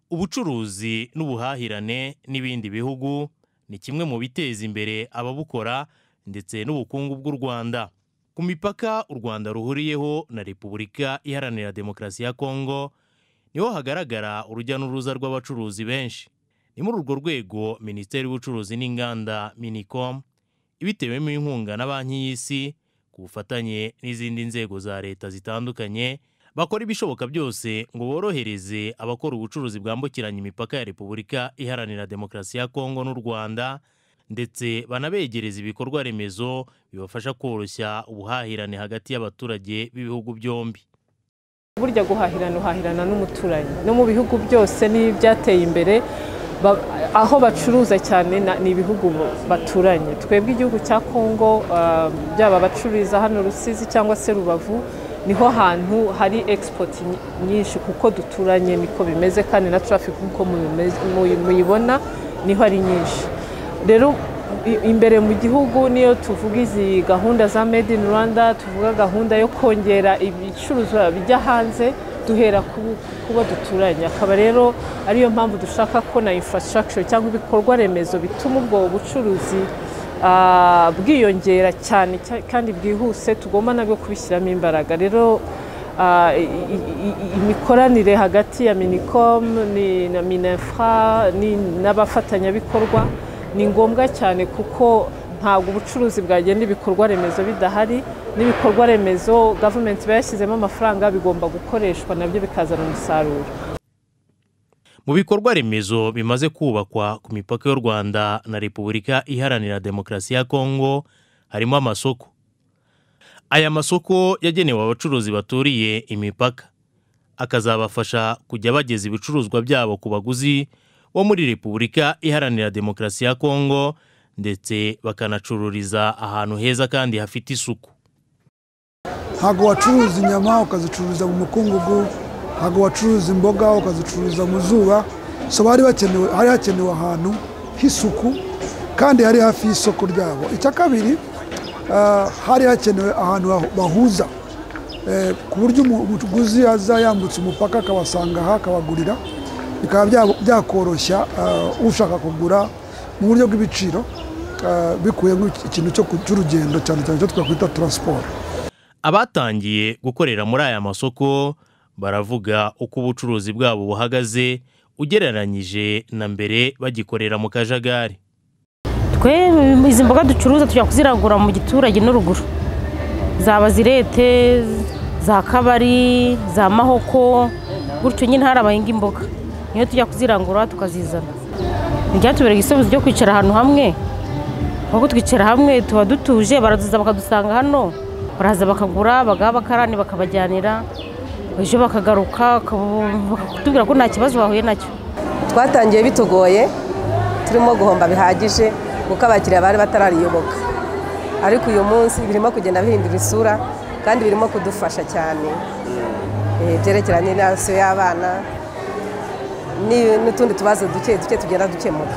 ubucuruzi n'ubuhahirane n'ibindi bihugu ni kimwe mu biteza imbere ababukora ndetse n'ubukungu bw'u Rwanda ku mipaka u Rwanda ruhuriyeho na Repubulika Iharanira Demokarasi ya Kongo niho hagaragara urujya n'uruza rw'abacuruzi benshi ni muri urwo rwego Minisiteri y'ubucuruzi n'inganda Minicom ibitewemo inkunga na Banki y'Isi ku bufatanye n'izindi nzego za leta zitandukanye bakora ibishoboka byose ngo borohereze abakora ubucuruzi bwambukiranya imipaka ya Repubulika Iharanira Demokarasi ya Kongo n'u Rwanda ndetse banabegereza ibikorwa remezo bibafasha koroshya ubuhahirane hagati y'abaturage b'ibihugu byombi burya guhahirana uhahirana n'umuturanyi no mu bihugu byose n'ibyateye imbere aho bacuruza cyane ni ibihugu baturanye twebwe igihugu cya kongo byaba abacururiza hano rusizi cyangwa se rubavu niho hantu hari egisipoti nyinshi kuko duturanye niko bimeze kandi na tarafiki nk'uko muyibona niho ari nyinshi rero imbere mu gihugu niyo tuvuga izi gahunda za made in rwanda tuvuga gahunda yo kongera ibicuruzwa bijya hanze duhera kubo duturanye akaba rero ariyo mpamvu dushaka ko na infrastructure cyangwa ibikorwa remezo bituma ubwo bucuruzi bwiyongera cyane kandi bwihuse tugomba nabwo kubishyiramo imbaraga rero imikoranire hagati ya minicom na minefra n'abafatanyabikorwa ni ngombwa cyane kuko ntabwo ubucuruzi bwagenda ibikorwa remezo bidahari n'ibikorwa remezo gavumenti iba yashyizemo amafaranga bigomba gukoreshwa nabyo bikazana umusaruro mu bikorwa remezo bimaze kubakwa ku mipaka y'u rwanda na repubulika iharanira demokarasi ya kongo harimo amasoko aya masoko yagenewe abacuruzi baturiye imipaka akazabafasha kujya bageza ibicuruzwa byabo ku baguzi wo muri repubulika iharanira demokarasi ya kongo ndetse bakanacururiza ahantu heza kandi hafite isuku ntabwo wacuruza inyama ukazicururiza mu mukungugu ntabwo wacuruza imboga ukazicururiza mu zuba so hari hakenewe ahantu h'isuku kandi hari hafi y'isoko ryabo icya kabiri hari hakenewe ahantu bahuza ku buryo umuguzi aza yambutse umupaka akabasanga aha akabagurira bikaba byakoroshya ushaka kugura mu buryo bw'ibiciro bikuyemo ikintu cy'urugendo cyane cyane icyo twakwita taransiporo abatangiye gukorera muri aya masoko baravuga uko ubucuruzi bwabo buhagaze ugereranyije na mbere bagikorera mu kajagari twe izi mboga ducuruza tujya kuziragura mu giturage n'uruguru zaba zirete za kabari za mahoko gutyo nyine hari abahinga imboga niyo tujya kuzirangura tukazizana ntibyatubereye igisubizo cyo kwicara ahantu hamwe ahubwo twicara hamwe tuba dutuje baraduza bakadusanga hano baraza bakagura bagaha abakarani bakabajyanira ejo bakagaruka bakatubwira ko nta kibazo bahuye nacyo twatangiye bitugoye turimo guhomba bihagije kuko abakiriya bari batarariyoboka ariko uyu munsi birimo kugenda bihindura isura kandi birimo kudufasha cyane byerekeranye n'inasiyo y'abana n'utundi tubazo duke duke tugenda dukemuka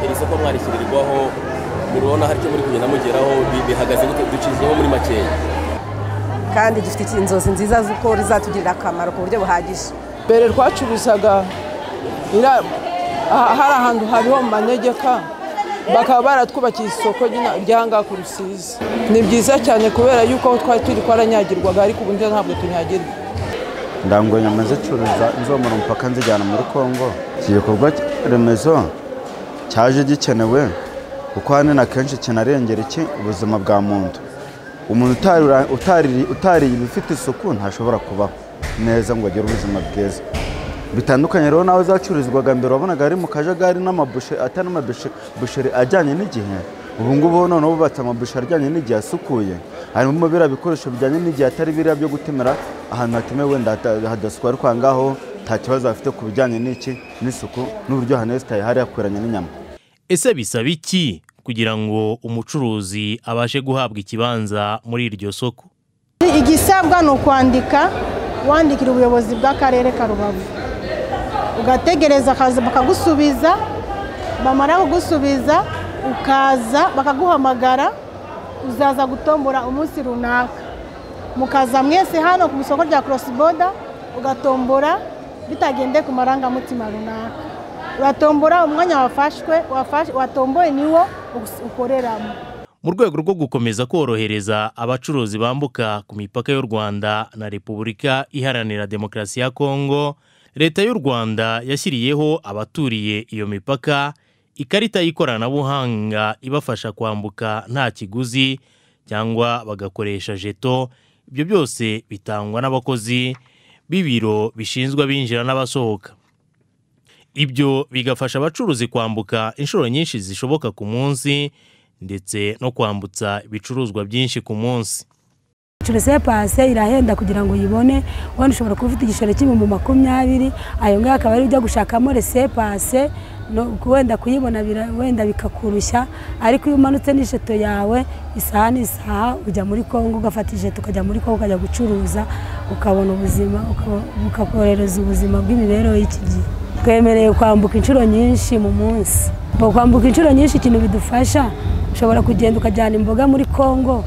iri soko mwarishyirirwaho murabona hari icyo muri kugenda mugeraho bihagaze ducizeho muri makeya kandi dufite inzozi nziza z'uko rizatugirira akamaro ku buryo buhagije mbere twacuruzaga hari ahantu hariho mu manegeka bakaba baratwubakiye isoko ry'ahangaha ku rusizi ni byiza cyane kubera yuko aho twari turi twaranyagirwaga ariko ubu ntabwo tunyagirwa ndango nyama zicuruza inzomora umupaka nzijyana muri congo iki gikorwa remezo cyaje gikenewe kuko hano na kenshi kinarengera iki ubuzima bwa muntu umuntu utariye ibifite isuku ntashobora kubaho neza ngo agire ubuzima bwiza bitandukanye rero nawe zacururizwaga mbere wabonaga ari mu kajagari n'amabusheri atari amabusheri ajyanye n'igihe ubu ngubu noneho bubatse amabusheri ajyanye n'igihe asukuye harimo biriya bikoresho bijyanye n'igihe atari biriya byo gutemera ahantu hatemewe wenda hadasukwa ariko aha ngaho nta kibazo hafite ku bijyanye n'iki n'isuku n'uburyo hano hesitaye hari hakoranye n'inyama ese bisaba iki kugira ngo umucuruzi abashe guhabwa ikibanza muri iryo soko igisabwa ni ukwandika wandikira ubuyobozi bw'akarere ka rubavu ugategereza akaza bakagusubiza bamara kugusubiza ukaza bakaguhamagara uzaza gutombora umunsi runaka mukaza mwese hano ku isoko rya cross border ugatombora bitagendeye ku marangamutima runaka uratombora umwanya wafashwe wafashe- watomboye niwo us- ukoreramo mu rwego rwo gukomeza korohereza abacuruzi bambuka ku mipaka y'u Rwanda na Repubulika Iharanira Demokarasi ya Kongo leta y'u Rwanda yashyiriyeho abaturiye iyo mipaka ikarita y'ikoranabuhanga ibafasha kwambuka nta kiguzi cyangwa bagakoresha jeto ibyo byose bitangwa n'abakozi b'ibiro bishinzwe abinjira n'abasohoka ibyo bigafasha abacuruzi kwambuka inshuro nyinshi zishoboka ku munsi ndetse no kwambutsa ibicuruzwa byinshi ku munsi se pase irahenda kugira ngo uyibone wenda ushobora kuba ufite igiceri cy'ibihumbi makumyabiri ayo ngayo akaba ari ujya gushakamo rese pase no- wenda kuyibona bira- wenda bikakurushya ariko iyo umanutse n'ijeto yawe isaha n'isaha ujya muri kongo ugafata ijeto ukajya muri kongo ukajya gucuruza ukabona ubuzima ukaba- bukakorohereza ubuzima bw'imibereho y'iki gihe twemerewe kwambuka inshuro nyinshi mu munsi Mu kwambuka inshuro nyinshi ikintu bidufasha ushobora kugenda ukajyana imboga muri kongo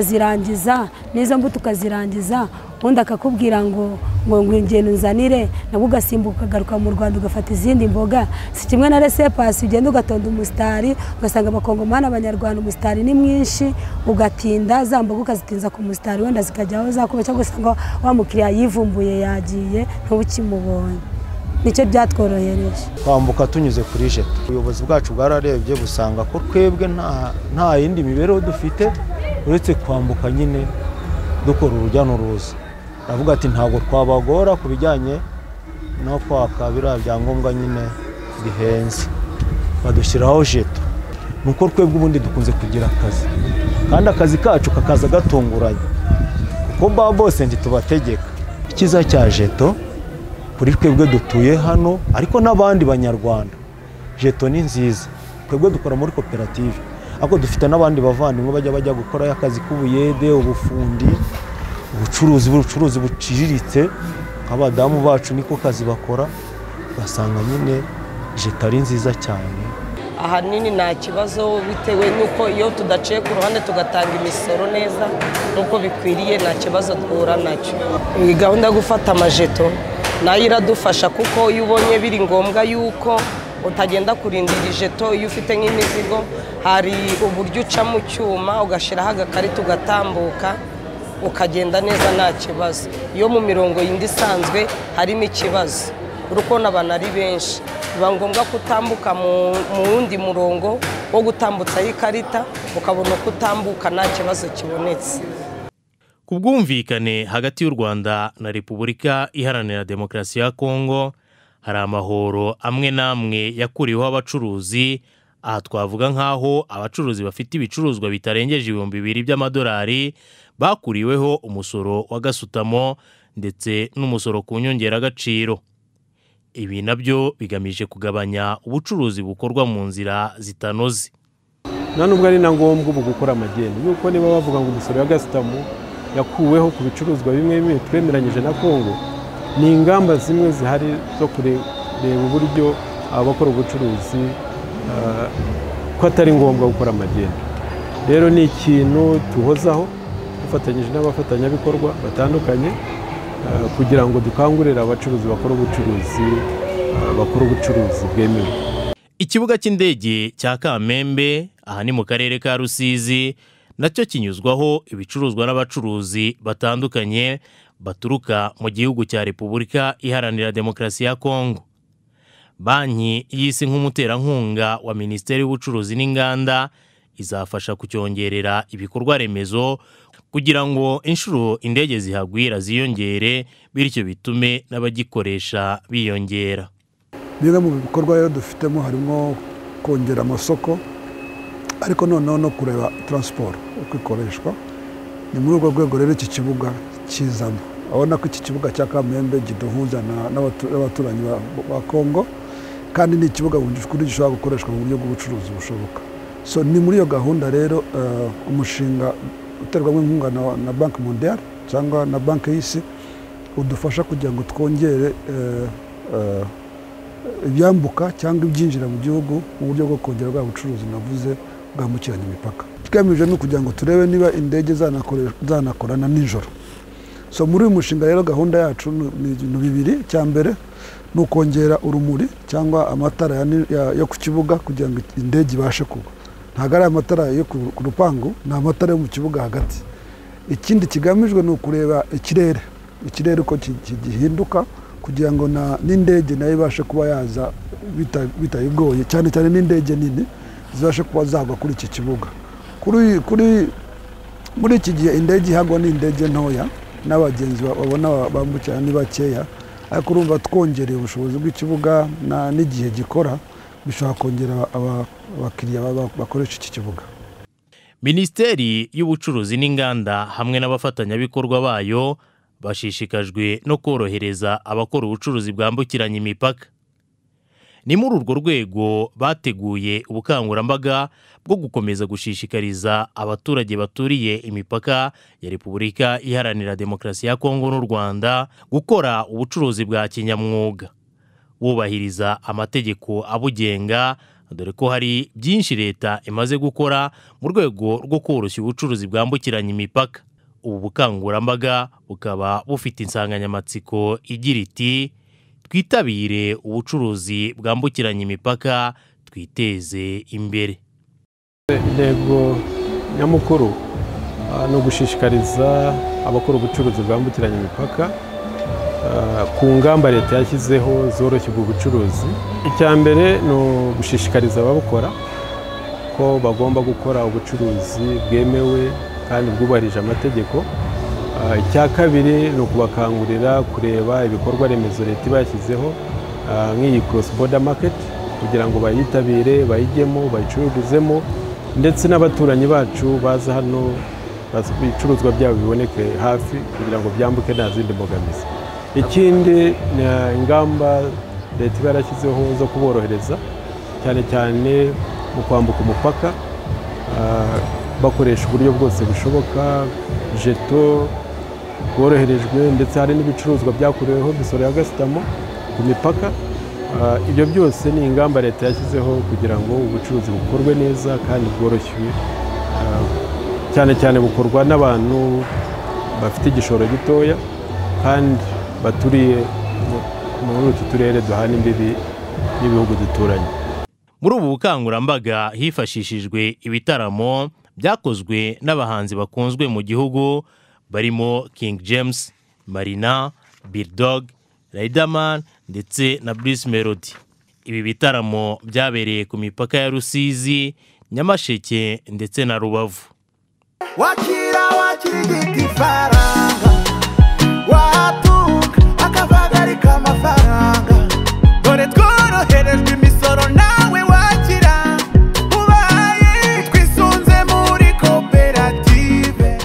ukazirangiza n'izo mbuto ukazirangiza undi akakubwira ngo ngo ngwingendo nzanire nabwo ugasimbuka ukagaruka mu rwanda ugafata izindi mboga si kimwe na resepasi ugenda ugatonda umusitari ugasanga abakongomani abanyarwanda umusitari ni mwinshi ugatinda za mboga ukazitinza ku musitari wenda zikajyaho zakuba cyangwa ugasanga wa mukiriya yivumbuye yagiye ntubukimubonye nicyo byatworohereje kwambuka tunyuze kuri jeto ubuyobozi bwacu bwararebye busanga ko twebwe nta- nta yindi mibereho dufite uretse kwambuka nyine dukora urujya n'uruza aravuga ati ntabwo twabagora ku bijyanye no kwaka biriya byangombwa nyine bihenze badushyiraho jeto ni uko twebwe ubundi dukunze kugira akazi kandi akazi kacu kakaza gatunguranye kuko ba bose ntitubategeka icyiza cya jeto kuri twebwe dutuye hano ariko n'abandi banyarwanda jeto ni nziza twebwe dukora muri koperative ariko dufite n'abandi bavandimwe bajya bajya gukora akazi k'ubuyede ubufundi ubucuruzi ubucuruzi buciriritse nk'abadamu bacu niko kazi bakora ugasanga nyine jeto ari nziza cyane ahanini nta kibazo bitewe n'uko iyo tudaciye ku ruhande tugatanga imisoro neza nk'uko bikwiriye nta kibazo duhura nacyo iyi gahunda yo gufata amajeto nayo iradufasha kuko iyo ubonye biri ngombwa yuko utagenda kurindira ijeto iyo ufite nk'imizigo hari uburyo uca mu cyuma ugashyiraho agakarita ugatambuka ukagenda neza nta kibazo iyo mu mirongo yindi isanzwe harimo ikibazo urukona abantu ari benshi biba ngombwa gutambuka mu wundi murongo wo gutambutsaho ikarita ukabona uko utambuka nta kibazo kibonetse ku bwumvikane hagati y'u Rwanda na Repubulika Iharanira Demokarasi ya Kongo hari amahoro amwe n'amwe yakuriweho abacuruzi aha twavuga nk'aho abacuruzi bafite ibicuruzwa bitarengeje ibihumbi bibiri by'amadolari bakuriweho umusoro wa gasutamo ndetse n'umusoro ku nyongeragaciro ibi nabyo bigamije kugabanya ubucuruzi bukorwa mu nzira zitanoze nta nubwo ari na ngombwa ubu gukora amageni yuko niba bavuga ngo umusoro wa gasitamu yakuweho ku bicuruzwa bimwe bimwe twemeranyije na kongo ni ingamba zimwe zihari zo kure- kureba uburyo abakora ubucuruzi eh, ko atari ngombwa gukora amageni rero ni ikintu tuhozaho dufatanyije n'abafatanyabikorwa batandukanye eh, kugira ngo dukangurire abacuruzi bakora ubucuruzi eh, bakora ubucuruzi bwemewe Ikibuga cy'indege cya Kamembe aha ni mu karere ka Rusizi nacyo kinyuzwaho ibicuruzwa n'abacuruzi batandukanye baturuka mu gihugu cya Repubulika Iharanira Demokarasi ya Kongo. Banki y'isi nk'umuterankunga wa Minisiteri y'Ubucuruzi n'Inganda izafasha kucyongerera ibikorwa remezo kugira ngo inshuro indege zihagwira ziyongere bityo bitume n'abagikoresha biyongera. bimwe mu bikorwa rero dufitemo harimo kongera amasoko ariko noneho no kureba taransiporo uko ikoreshwa ni muri urwo rwego rero iki kibuga kizamo urabona ko iki kibuga cya kamembe kiduhuza na- n'abatu- n'abaturanyi ba- ba kongo kandi ni ikibuga mu by'ukuri gishobora gukoreshwa mu buryo bw'ubucuruzi bushoboka so ni muri iyo gahunda rero eh, umushinga uterwamo inkunga na- na banki mondiale cyangwa na banki y'isi udufasha kugira ngo twongere eh, eh, ibyambuka cyangwa ibyinjira mu gihugu mu buryo bwo kongera bwa bucuruzi navuze bwambukiranya imipaka twiyemeje ni ukugira ngo turebe niba indege zanakoreshwa- zanakorana nijoro so muri uyu mushinga rero gahunda yacu ni ni ibintu bibiri icya mbere ni ukongera urumuri cyangwa amatara ya ni- ya- yo ku kibuga kugira ngo indege ibashe kugwa ntabwo ari amatara yo ku ku rupangu ni amatara yo mu kibuga hagati ikindi kigamijwe ni ukureba ikirere ikirere uko ki- ki- gihinduka kugira ngo na- n'indege nayo ibashe kuba yaza bita- bitayigoye cyane cyane n'indege nini zibashe kuba zagwa kuri iki kibuga kuri kuri muri iki gihe indege ihagwa ni indege ntoya n'abagenzi ba- babona ba- bambukiranya ni bakeya ariko urumva twongereye ubushobozi bw'ikibuga na- n'igihe gikora bishobora kongera aba- abakiriya baba- bakoresha iki kibuga minisiteri y'ubucuruzi n'inganda hamwe n'abafatanyabikorwa bayo bashishikajwe no korohereza abakora ubucuruzi bwambukiranya imipaka ni muri urwo rwego bateguye ubukangurambaga bwo gukomeza gushishikariza abaturage baturiye imipaka ya repubulika iharanira demokarasi ya kongo n'u rwanda gukora ubucuruzi bwa kinyamwuga bubahiriza amategeko abugenga dore ko hari byinshi leta imaze gukora mu rwego rwo koroshya ubucuruzi bwambukiranya imipaka ubu bukangurambaga bukaba bufite insanganyamatsiko igira iti twitabire ubucuruzi bwambukiranya imipaka twiteze imbere intego nyamukuru ah, ni ugushishikariza abakora ubucuruzi bwambukiranya imipaka ah, ku ngamba leta yashyizeho zoroshyirwa ubucuruzi icya mbere ni ugushishikariza ababukora ko bagomba gukora ubucuruzi bwemewe kandi bwubahirije amategeko Ah, icya kabiri ni ukubakangurira kureba ibikorwa remezo leta iba yashyizeho ah, nk'iyi cross border market kugira ngo bayitabire bayijyemo bayicururizemo ndetse n'abaturanyi bacu baza hano bas- ibicuruzwa byabo biboneke hafi kugira ngo byambuke nta zindi mbogamizi ikindi ni ah, ingamba leta iba yarashyizeho zo kuborohereza cyane cyane mu kwambuka umupaka ah, bakoresha uburyo bwose bushoboka jeto bworoherejwe ndetse hari n'ibicuruzwa byakoreweho imisoro ya gasutamo ku mipaka Ah, ibyo byose ni ingamba leta yashyizeho kugira ngo ubucuruzi bukorwe neza kandi bworoshye ah, cyane cyane bukorwa n'abantu bafite igishoro gitoya kandi baturiye mu- muri utu turere duhana imbibi n'ibihugu duturanye muri ubu bukangurambaga hifashishijwe ibitaramo byakozwe n'abahanzi bakunzwe mu gihugu barimo King James Marina Bill Dog Riderman ndetse na Bruce Melody ibi bitaramo byabereye ku mipaka ya Rusizi Nyamasheke ndetse na Rubavu wakira wakirigita ifaranga watunga akavagarika amafaranga dore tworoherejwe imisoro nawe wakira ubaye twisunze muri koperative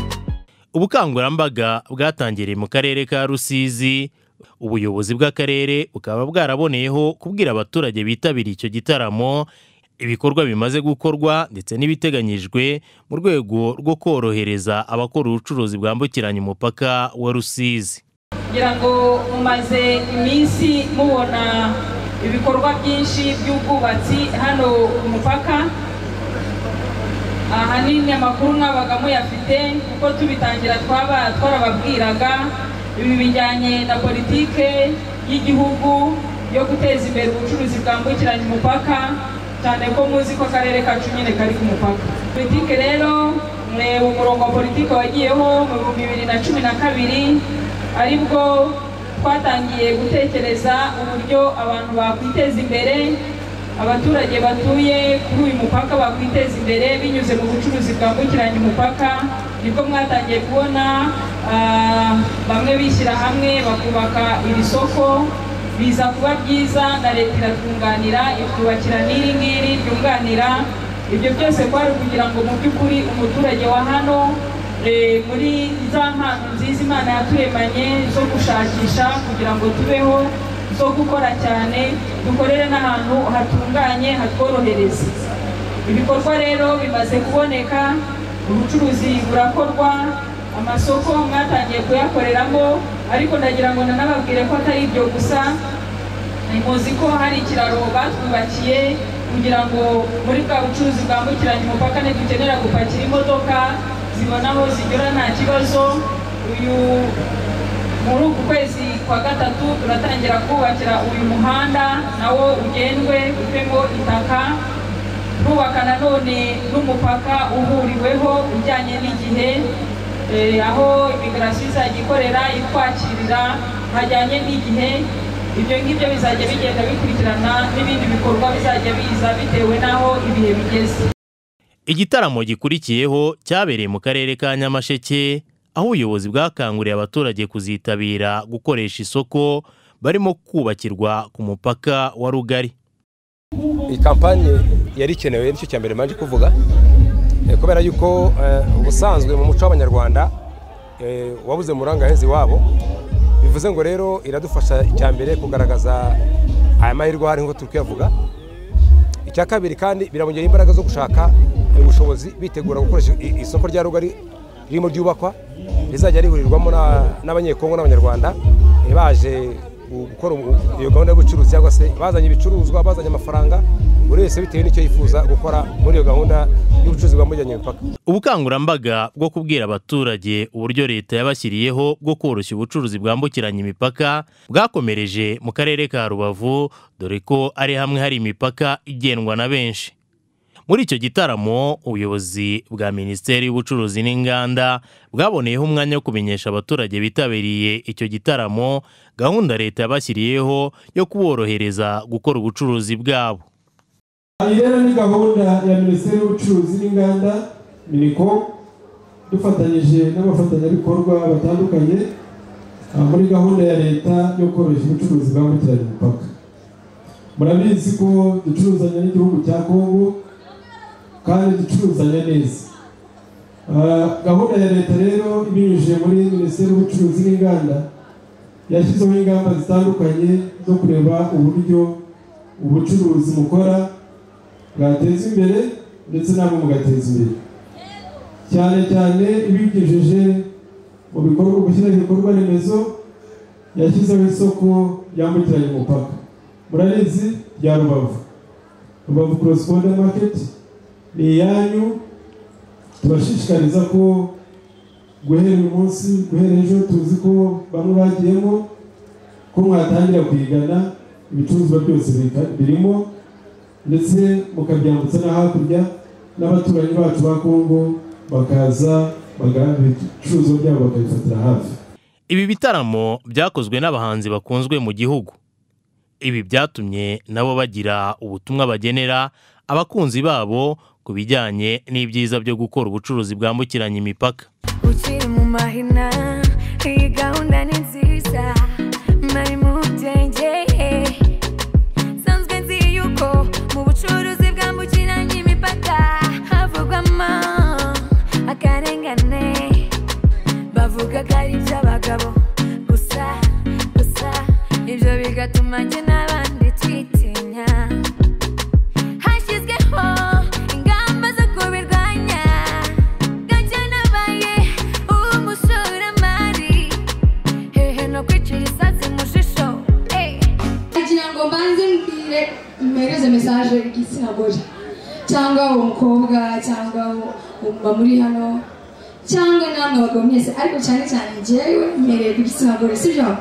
ubukangurambaga bwatangiriye mu karere ka Rusizi ubuyobozi bw'akarere bukaba bwaraboneyeho kubwira abaturage bitabiriye icyo gitaramo ibikorwa bimaze gukorwa ndetse n'ibiteganyijwe mu rwego rwo korohereza abakora ubucuruzi bwambukiranya umupaka wa Rusizi kugira ngo mumaze iminsi mubona ibikorwa byinshi by'ubwubatsi hano ku mupaka ahanini amakuru mwabaga muyafite kuko tubitangira twaba twarababwiraga ibi bijyanye na politike y'igihugu yo guteza imbere ubucuruzi bwambukiranya umupaka cyane ko muzi ko akarere kacu nyine kari ku mupaka politike rero mureba umurongo wa politike wagiyeho mu bihumbi bibiri na cumi na kabiri aribwo twatangiye gutekereza uburyo abantu bakwiteza imbere abaturage batuye kuri uyu mupaka bakwiteza imbere binyuze mu bucuruzi bwambukiranya umupaka nibwo mwatangiye kubona ah, bamwe bishyira hamwe bakubaka iri soko biza kuba byiza na leta iratwunganira itwubakira n'iri ngiri ryunganira ibyo byose kwari kugira ngo mu by'ukuri umuturage wa hano eh, muri za mpano nziza imana yaturemanye zo gushakisha kugira ngo tubeho zo gukora cyane dukorere n'ahantu hatunganye hatworohereza ibikorwa rero bimaze kuboneka ubucuruzi burakorwa amasoko mwatangiye kuyakoreramo ariko ndagira ngo nanababwire ko atari ibyo gusa muzi ko hari ikiraro batwubakiye kugira ngo muri bwa bucuruzi bwambukiranya umupaka ntidukenera gupakira imodoka zibona aho zigera nta kibazo uyu muri uku kwezi kwa gatatu turatangira kubakira uyu muhanda nawo ugendwe uvemo itaka twubaka nanone n'umupaka uhuriweho ujyanye n'igihe eh, aho imigarasi izajya ikorera itwakirira hajyanye n'igihe ibyo ngibyo bizajya bigenda bikurikirana n'ibindi bikorwa bizajya biza bitewe n'aho ibihe bigeze Igitaramo gikurikiyeho cyabereye mu karere ka Nyamasheke aho ubuyobozi bwakanguriye abaturage kuzitabira gukoresha isoko barimo kubakirwa ku mupaka wa Rugari. iyi kampani yari ikenewe nicyo cya mbere mbanje kuvuga eh, kubera yuko eh, ubusanzwe mu muco w'abanyarwanda eh, wabuze mu rangahezi wabo bivuze ngo rero iradufasha icya mbere kugaragaza aya mahirwe ahari nk'uko turi kuyavuga icya kabiri kandi birabongera imbaraga zo gushaka ubushobozi bitegura gukoresha i- isoko rya rugari ririmo ryubakwa rizajya rihurirwamo na- n'abanyekongo n'abanyarwanda eh, baje gu- gukora ubu- iyo gahunda y'ubucuruzi cyangwa se bazanye ibicuruzwa bazanye amafaranga buri wese bitewe n'icyo yifuza gukora muri iyo gahunda y'ubucuruzi bwambukiranya imipaka Ubukangurambaga bwo kubwira abaturage uburyo leta yabashyiriyeho bwo koroshya ubucuruzi bwambukiranya imipaka bwakomereje mu karere ka Rubavu dore ko ari hamwe hari imipaka igendwa na benshi. Muri icyo gitaramo ubuyobozi bwa Minisiteri y'Ubucuruzi n'Inganda bwaboneyeho umwanya wo kumenyesha abaturage bitabiriye icyo gitaramo gahunda leta yabashyiriyeho yo kuborohereza gukora ubucuruzi bwabo. Iyi rero ni gahunda ya minisiteri y'ubucuruzi n'inganda miniko dufatanyije n'abafatanyabikorwa batandukanye ah, muri gahunda ya leta yo koroshya ubucuruzi bwambukiranya imipaka murabizi ko ducuruzanya n'igihugu cya kongo kandi ducuruzanya neza Ah, gahunda ya leta rero ibinyujije muri minisiteri y'ubucuruzi n'inganda yashyizeho ingamba zitandukanye zo kureba uburyo ubucuruzi mukora bwateza imbere ndetse nabo mugateza imbere cyane cyane ibigejeje mu bikorwa gushyiraho ibikorwa remezo yashyizeho isoko ryambukiranya umupaka murabizi rya rubavu rubavu cross border market ni iyanyu tubashishikariza ko guhera uyu munsi guhera ejo tuzi ko bamwe bagiyemo ko mwatangira kuyigana ibicuruzwa byose bika- birimo ndetse mukabyambutsa no hakurya n'abaturanyi bacu ba kongo bakaza bagahana ibicuruzwa byabo bakabifatira hafi Ibi bitaramo byakozwe n'abahanzi bakunzwe mu gihugu. Ibi byatumye nabo bagira ubutumwa bagenera abakunzi babo ku bijyanye n'ibyiza byo gukora ubucuruzi bwambukiranya imipaka. ukiri mu mahina iyi gahunda ni nziza nari mu byenge sanzwe nzi yuko mu bucuruzi bwambukiranya imipaka havugwamo akarengane bavuga ko ari iby'abagabo gusa gusa ibyo bigatuma njye n'abandi twitinya hashyizweho ingamba zo kubirwanya gake nabaye umushoramari hehe no kwicira isazi mu jisho kugira ngo mbanze mbwire mpereze mesaje igitsina gore cyangwa uwo mukobwa cyangwa umumama muri hano cyangwa namwe abagabo mwese ariko cyane cyane njyewe mpereye ku gitsina gore sibyo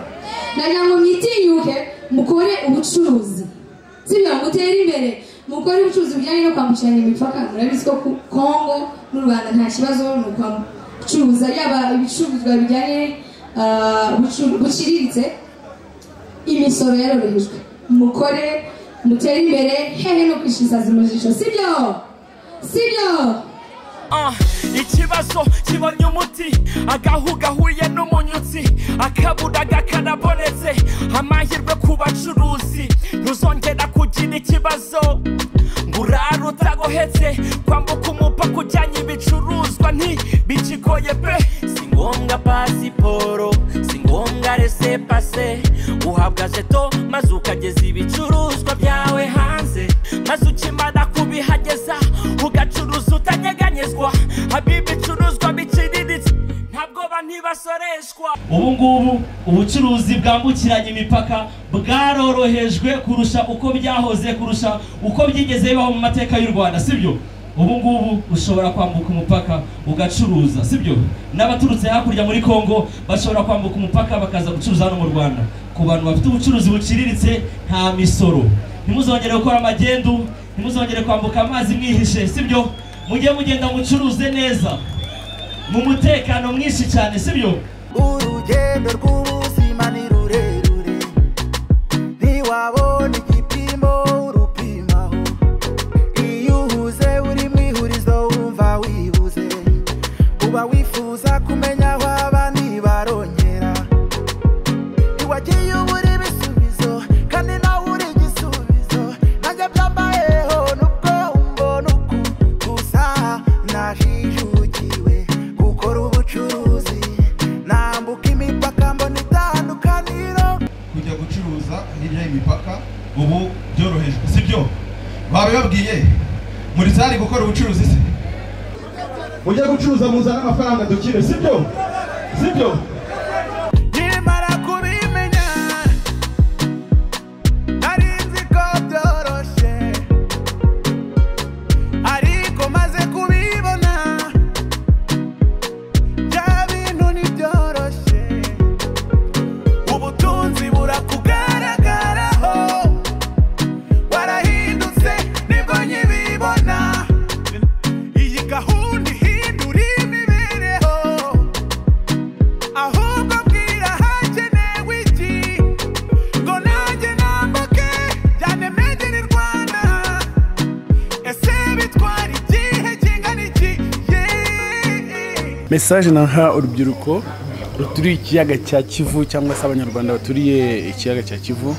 nagira ngo mwitinyuke mukore ubucuruzi sibyo mutere imbere mukore ubucuruzi bujyanye no kwambukiranya imipaka murabizi ko ku kongo n'u rwanda nta kibazo ni ukwacuruza yaba ibicuruzwa bijyanye ah, bucu- buciriritse imisoro yarorohejwe mukore mutere imbere hehe no kwishisaza umujijo sibyo sibyo Ah, ikibazo kibonye umuti agahu gahuye n'umunyutsi akabura gakarabonetse amahirwe ku bacuruzi ntuzongera kugira ikibazo ngo urare utagohetse kwambuka umupaka ujyanye ibicuruzwa ntibikigoye pe si ngombwa pasiporo si ngombwa resepase uhabwa jeto maze ukageza ibicuruzwa byawe hanze maze ukimara kubihageza ugacuruza utanyeganyezwa haba ibicuruzwa biciriritse ntabwo ba ntibasoreshwa ubu ngubu ubucuruzi bwambukiranya imipaka bwarorohejwe kurusha uko byahoze kurusha uko byigeze bibaho mu mateka y'u rwanda sibyo ubu ngubu ushobora kwambuka umupaka ugacuruza sibyo n'abaturutse hakurya muri kongo bashobora kwambuka umupaka bakaza gucuruza hano mu rwanda ku bantu bafite ubucuruzi buciriritse nta misoro ntimuzongere gukora amagendu ntimuzongere kwambuka amazi mwihishe sibyo mujye mugenda mucuruze neza mu mutekano mwinshi cyane sibyo urugendo rw'ubuzima ni rurerure ntiwabona igipimo urupimaho iyo uhuze uri mu ihurizo wumva wibuze uba wifuza kumenya aho aba ntibarongera ntiwagiye ubura ibisubizo kandi nawe uri igisubizo nanjye byambayeho nubwo umbona uku gusa najijukiwe gukora ubucuruzi nambuka imipaka mbona itandukaniro kujya gucuruza hirya y'imipaka ubu byorohejwe sibyo babibabwiye muri sare gukora ubucuruzi se mujye gucuruza muzane amafaranga dukire sibyo sibyo nimara kubimenya nari nzi ko byoroshye ariko maze kubibona bya bintu ntibyoroshye ubutunzi burakugaragaraho warahindutse nibwo nkibibona iyi gahunda ihindura imibereho ahubwo bwira hakenewe iki ngo nanjye nambuke byanemegere i rwanda ese bitwara igihe kingana iki mesaje naha urubyiruko ruturiye ikiyaga cya kivu cyangwa se abanyarwanda baturiye ikiyaga cya kivu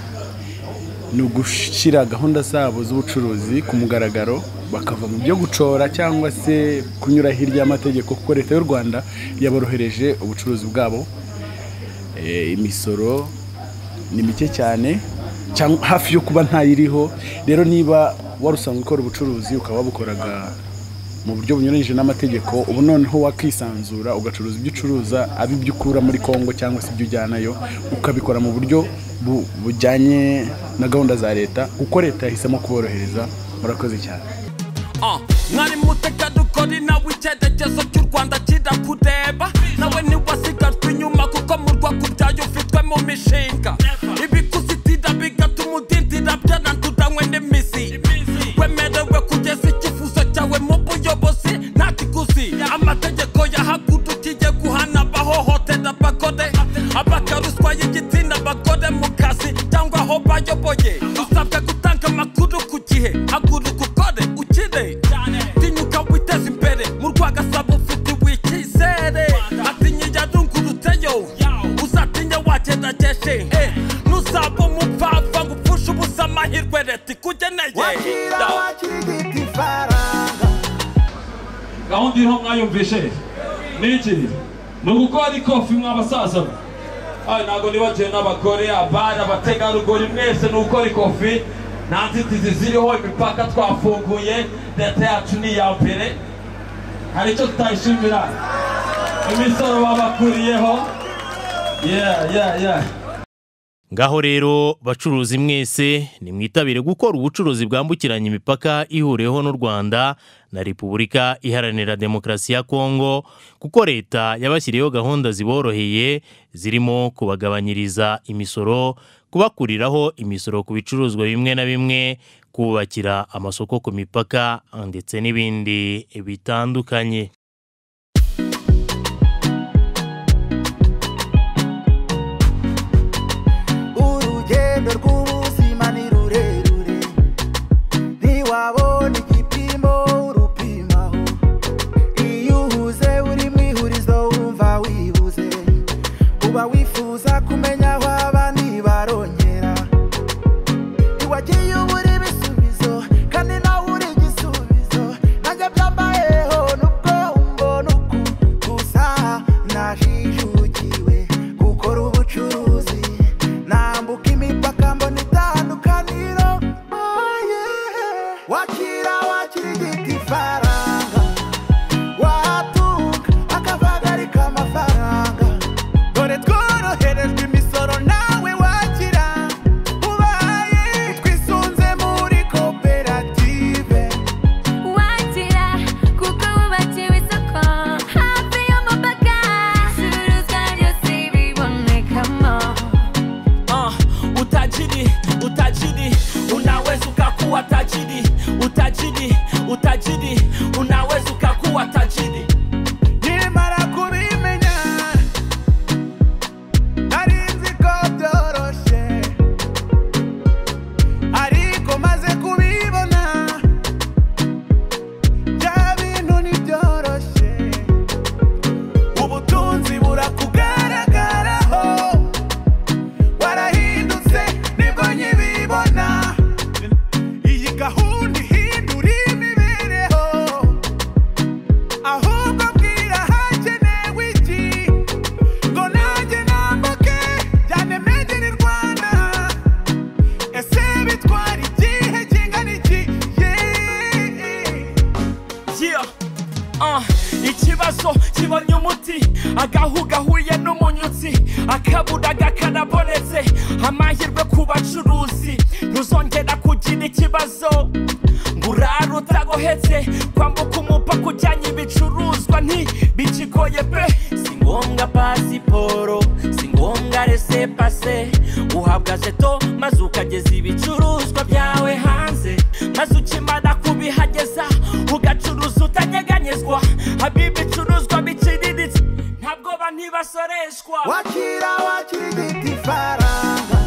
ni ugushyira gahunda zabo z'ubucuruzi ku mugaragaro bakava mu byo gucora cyangwa se kunyura hirya y'amategeko kuko leta y'u rwanda yaborohereje ubucuruzi bwabo Eh, imisoro ni mike cyane cyangwa hafi yo kuba ntayiriho rero niba wari usanzwe ukora ubucuruzi ukaba wabukoraga mu buryo bunyuranyije n'amategeko ubu noneho wakisanzura ugacuruza ibyo ucuruza abi ibyo ukura muri kongo cyangwa se ibyo ujyanayo ukabikora mu buryo bu- bujyanye na gahunda za leta kuko leta yahisemo kuborohereza murakoze cyane Ah, mwari mutega dukora nawe icyerekezo cy'u rwanda kirakureba nawe ntiwasigajwe inyuma kuko mu rwakubyaye ufitwe mu mishinga ibikuzitira bigatuma udindira byaranduranywe n'imizi wemerewe kugeza icyifuzo cyawe mu buyobozi nta kiguzi amategeko yahagurukiye guhana abahohotera abagore abakaruswa y'igitsina abagore mu kazi cyangwa aho bayoboye usabwa gutanga amakuru ku gihe haguruka ukore ukire tinyuka witeze imbere mu rwagasabo ufite wikizere atinya yarungurutseyo uzatinya wagerageje eh, nuzaba umupfapfa ngo upfushe ubusa amahirwe leta ikugeneye Da. gahunda iriho mwayumvishe ni iki ni ugukora ikofi mwabasaza mwe ayi ntabwo nibagiwe n'abagore abari abategarugori mwese ni ugukora ikofi nta nzitizi ziriho imipaka twafunguye leta yacu ni iya mbere hari icyo tutayishimira imisoro babakuriyeho yeah yeah yeah Ngaho rero bacuruzi mwese nimwitabire gukora ubucuruzi bwambukiranya imipaka ihuriweho n'u Rwanda na Repubulika Iharanira Demokarasi ya Kongo kuko leta yabashyiriyeho gahunda ziboroheye zirimo kubagabanyiriza imisoro kubakuriraho imisoro ku bicuruzwa bimwe na bimwe kubakira amasoko ku mipaka ndetse n'ibindi bitandukanye urugendo rw'ubuzima ni rurerure ntiwabona igipimo urupimaho iyo uhuze uri mu ihurizo wumva wibuze uba wifuza kumenya aho aba ntibarongera ntiwagiye ubura ibisubizo kandi nawe uri igisubizo nanjye byambayeho nubwo utajiri utajiri unaweza ukakuwa tajiri utajiri utajiri unaweza ukakuwa tajiri nimara kubimenya nari nzi ko byoroshye ariko maze kubibona bya bintu ntibyoroshye ubutunzi burakugaragaraho warahindutse nibwo nkibibona iyi gahunda ihindura imibereho ahubwo bwira hakenewe iki ngo nanjye nambuke byanemegere rwanda ese bitwara igihe kingana iki Yeee. yeah. uh, ikibazo kibonye umuti agahu gahuye n'umunyutsi akabura gakarabonetse amahirwe ku bacuruzi ntuzongera kugira ikibazo ngo urare utagohetse kwambuka umupaka ujyanye ibicuruzwa ntibikigoye pe si ngombwa pasiporo si ngombwa resepase uhabwa jeto maze ukageza ibicuruzwa byawe hanze maze ukimara kubihageza ugacuruza utanyeganyezwa haba ibicuruzwa biciriritse ntabwo ba ntibasoreshwa wakira wakirigita ifaranga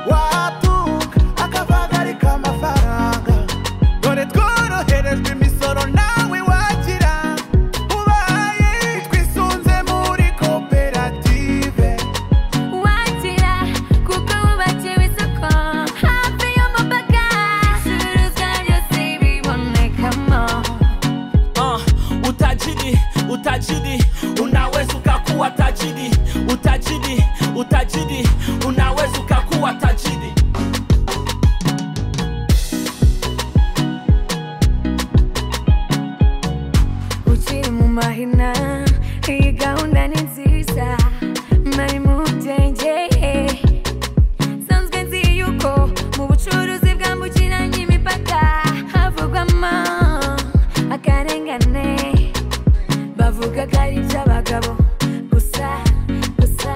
watuka akavagarika amafaranga dore tworoherejwe imisoro nawe wakira ubaye twisunze muri koperative wakira kuko wubakiwe isoko hafi y'umupaka ibicuruzwa byose bibonekamo uh, utajiri utajiri unaweza ukakuwa tajiri utajiri utajiri unaweza ukakuwa tajiri ukiri mu mahina iyi gahunda ni nziza mari mu byenge sanzwe nzi yuko mu bucuruzi bwambukiranya imipaka havugwamo akarengane bavuga ko ari iby'abagabo gusa gusa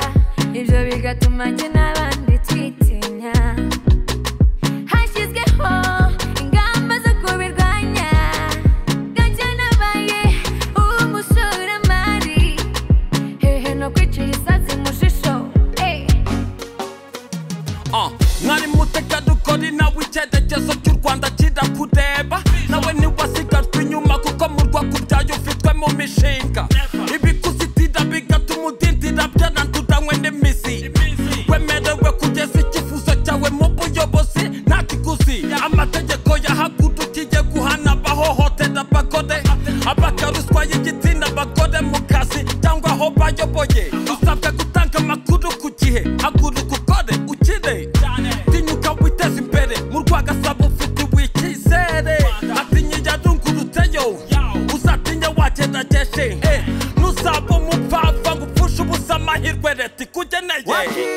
ibyo bigatuma njye n'abandi twitinya hashyizweho ingamba zo kubirwanya gake nabaye umushoramari hehe no kwica isazi mu jisho Eh. Ah, mwari mutegarugori nawe icyerekezo cy'u rwanda kirakudeba nawe ntiwasigajwe inyuma kuko mu rwego byayo ufitwe mu mishinga ibikuzitira bigatuma udindira byaranduranywe n'imizi wemerewe kugeza icyifuzo cyawe mu buyobozi nta kiguzi amategeko yahagurukiye guhana abahohotera abagore abakaruswa y'igitsina abagore mu kazi cyangwa aho bayoboye usabwa gutanga amakuru ku gihe haguruka ukore ukire tinyuka witeze imbere mu rwagasabo ufite wikizere atinya yarungurutseyo uzatinya wakerageje Eh, nuzaba umupfapfa ngo upfushe ubusa amahirwe leta ikugeneye